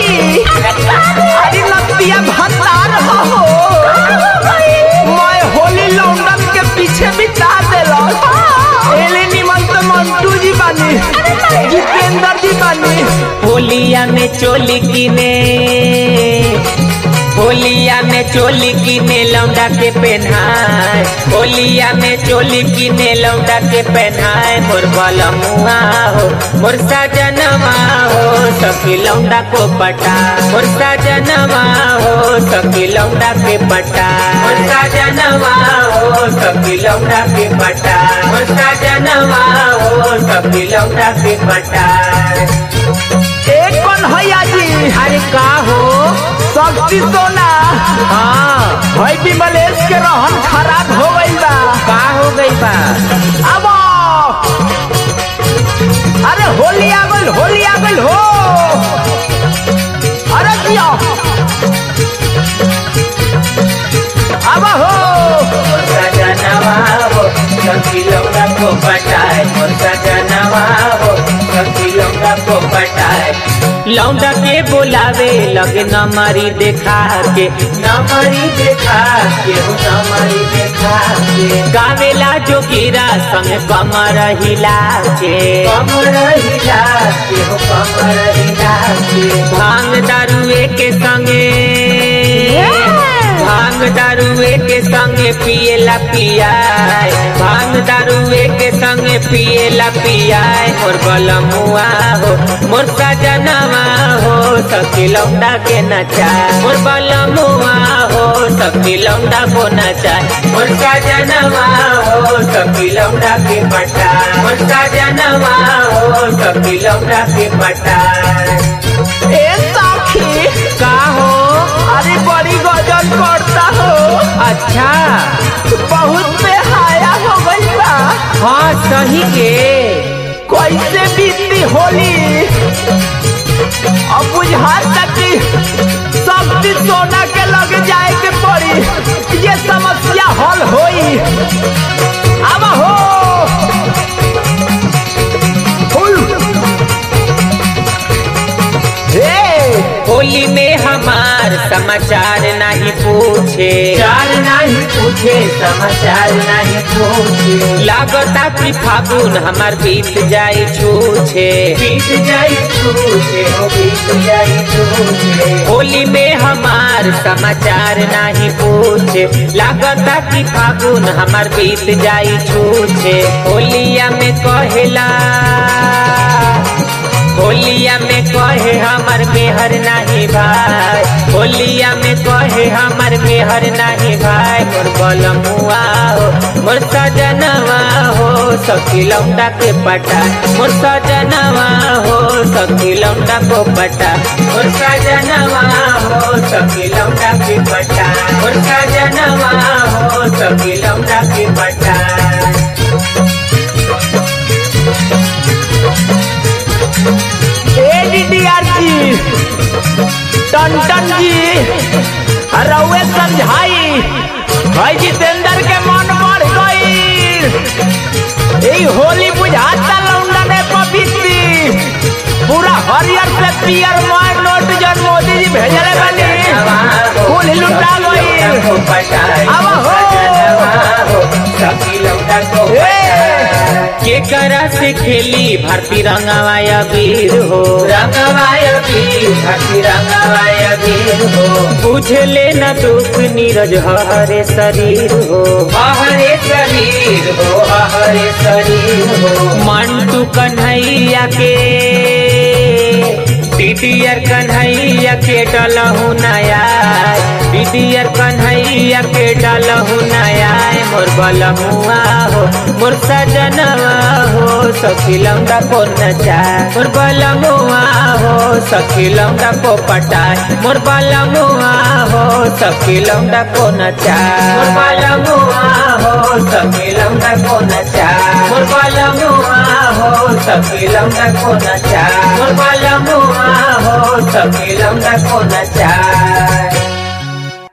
सखी अरे लतिया भतार हो मैं होली लौंडन के पीछे बिता देला एले निमन तो मंटू जी बानी जितेंद्र जी बानी होलिया में चोली किने होलिया में चोली किने लौंडा के पहनाए होलिया में चोली किने लौंडा के पहनाए मोर बलमुआ हो मोर सजनवा हो सखी लौंडा को पटा मोर सजनवा हो सखी लौंडा के पटा मोर सजनवा हो सखी लौंडा के पटा मोर सजनवा हो सखी लौंडा के पटा एक कौन हैया जी अरे का हो शक्ति सोना हाँ भाई विमलेश के रहन खराब हो गई बा का हो गई बा अब अरे होली आ गइल होली आ गइल हो अरे जिया अब हो सजनवा हो सखी लौंडा को पटाए मोर सजनवा हो सखी लौंडा को पटाए लौंडा के बुलावे लगे नमरी देखा के नमरी देखा के हो नमरी देखा के गावेला जो गिरा संग कमर हिला के कमर हिला के हो कमर हिला के भांग दारुए के संगे भांग दारुए के संगे पिएला पियाए भांग दारुए के संगे पिएला पियाए मोर बलमुआ हो मोर सजनवा हो सखी लौंडा के नचाए मोर बलमुआ हो सखी लौंडा को नचाए मोर सजनवा हो सखी लौंडा के पटा मोर सजनवा हो सखी लौंडा के पटा ए साखी का हो अरे बड़ी गजल करता हो अच्छा बहुत बेहाया हो गई बा हाँ सही के कैसे बीती होली अब बुझाता कि शक्ति सोना के लग जाए के पड़ी ये समस्या हल होई अब हो फुल हे होली में हमार समाचार नहीं पूछे चार नहीं पूछे समाचार नहीं पूछे लागता कि फागुन हमार बीत जाई छूछे बीत जाई छूछे हो बीत जाई छूछे होली में हमार समाचार नहीं पूछे लागता कि फागुन हमार बीत जाई छूछे होलिया में कहेला होलिया में कहे हमर मेहर नहीं भाई होलिया में कहे हमर मेहर नहीं भाई मोर बलमुआ हो मोर सजनवा हो सखी लौंडा के पटा मोर सजनवा हो सखी लौंडा को पटा मोर सजनवा हो सखी लौंडा के पटा मोर सजनवा हो सखी लौंडा के पटा एडीडीआर जी टंटन जी रउए समझाई भाई जितेंद्र के मन बढ़ गई ई होली बुझाता लौंडा ने पवित्री पूरा हरियर से पियर मार नोट जन मोदी जी भेजले बनी फूल लुटा गई अब हो के करा से खेली भारती रंगवाया वीर हो रंगवाया वीर भारती रंगवाया वीर हो बुझले न दुख नीरज हरे शरीर हो हरे शरीर हो हरे शरीर हो मंटू कन्हैया के दीदियर कन्हैया के डलहु नया दीदियर कन्हैया के डलहु नया मोर बलमुआ हो मोर सजनवा हो सखी लौंडा को नचा मोर बलमुआ हो सखी लौंडा को पटाए मोर बलमुआ हो सखी लौंडा को नचा मोर बलमुआ हो सखी लौंडा को नचा मोर बलमुआ हो सखी लौंडा को नचा मोर बलमुआ हो सखी लौंडा को नचा